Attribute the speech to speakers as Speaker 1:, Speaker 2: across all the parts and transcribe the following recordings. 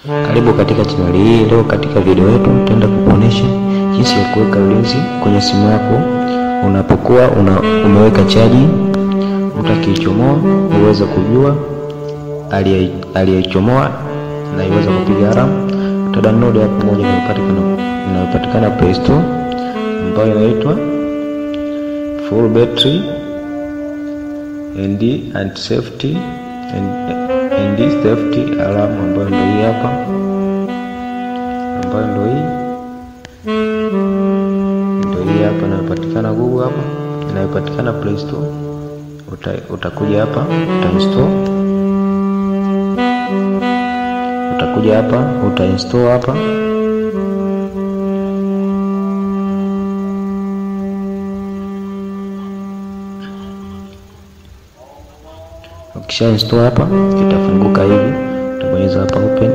Speaker 1: Karibu katika chaneli hii. Leo katika video yetu tutaenda kukuonesha jinsi ya kuweka ulinzi kwenye simu yako unapokuwa una, umeweka chaji, utakiichomoa uweze kujua aliyeichomoa na iweza kupiga alarm. Uta download app moja inayopatikana Play Store ambayo inaitwa full battery and anti safety and and safety alarm ambayo ndio hii hapa, ambayo ndio hii ndio hii hapa inayopatikana Google hapa, inayopatikana Play Store. Uta, utakuja hapa utainstall, utakuja hapa utainstall hapa Ukisha install hapa itafunguka hivi, utabonyeza hapa open.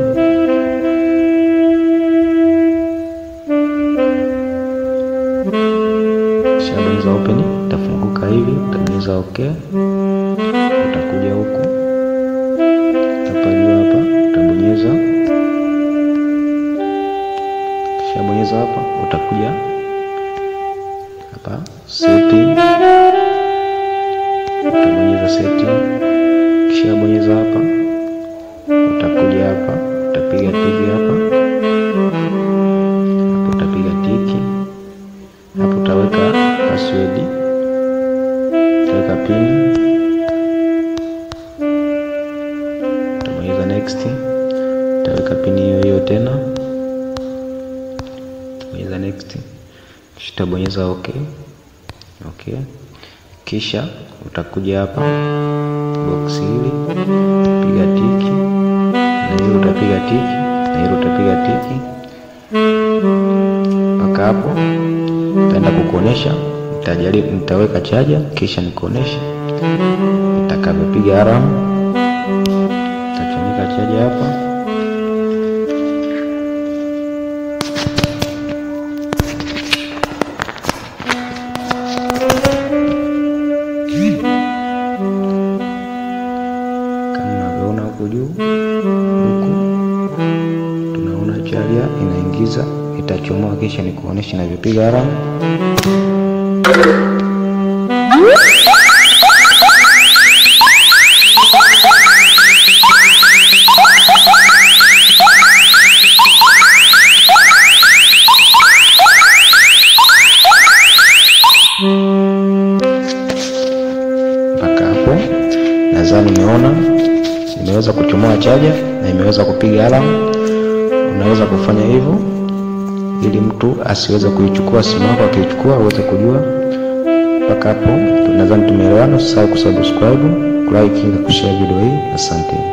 Speaker 1: Ukisha bonyeza open itafunguka hivi, utabonyeza okay. Utakuja huku hapa juu hapa utabonyeza, ukisha bonyeza hapa utakuja hapa setting, utabonyeza setting kisha bonyeza hapa, utakuja hapa, utapiga tiki hapa hapo, utapiga tiki hapo, utaweka password, utaweka pin, utabonyeza next, utaweka pin hiyo hiyo tena, utabonyeza next, kisha utabonyeza okay. Okay, kisha utakuja hapa box hili piga tiki na hilo utapiga tiki na hilo utapiga tiki mpaka hapo. Nitaenda kukuonesha, nitajaribu, nitaweka chaja kisha nikuonesha nitakavyopiga alarm. Nitachomeka chaja hapa huku juu huku tunaona chaja inaingiza, itachomoa kisha nikuonesha inavyopiga alarm. Mpaka hapo nadhani nimeona nimeweza kuchomoa chaja na imeweza kupiga alarm. Unaweza kufanya hivyo ili mtu asiweze kuichukua simu yako, akiichukua uweze kujua. Mpaka hapo nadhani tumeelewana. Usisahau kusubscribe, kulike na kushare video hii. Asante.